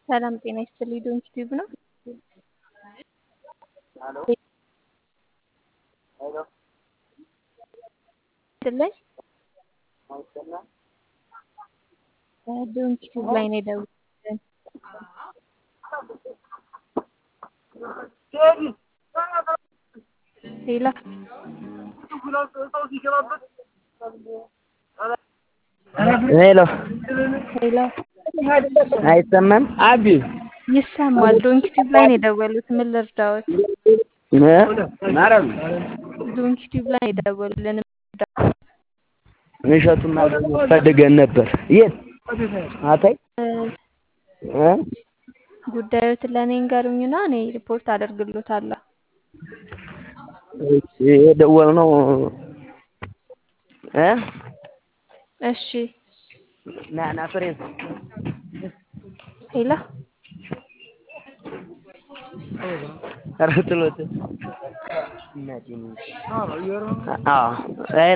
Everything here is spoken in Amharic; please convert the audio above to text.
ሰላም ጤና ይስጥልኝ። ዶንኪ ቲዩብ ነው። ይስጥልኝ። ዶንኪ ቲዩብ ላይ ነው የደወልኩት። ሌላ ሄሎ ሌላ አይሰማም? አቢ ይሰማል። ዶንኪ ቲዩብ ላይ ነው የደወሉት። ምን ልርዳዎት? ማረም ዶንኪ ቲዩብ ላይ ነው የደወሉልን። እሸቱን ማግኘት ፈልገን ነበር። የት አታይ እ ጉዳዮትን ለእኔ እንገሩኝና እኔ ሪፖርት አደርግሎታለሁ። እሺ የደወልነው እ እሺ ና ና ፍሬን ሌላ ኧረ ጥሎት እናቴ አዎ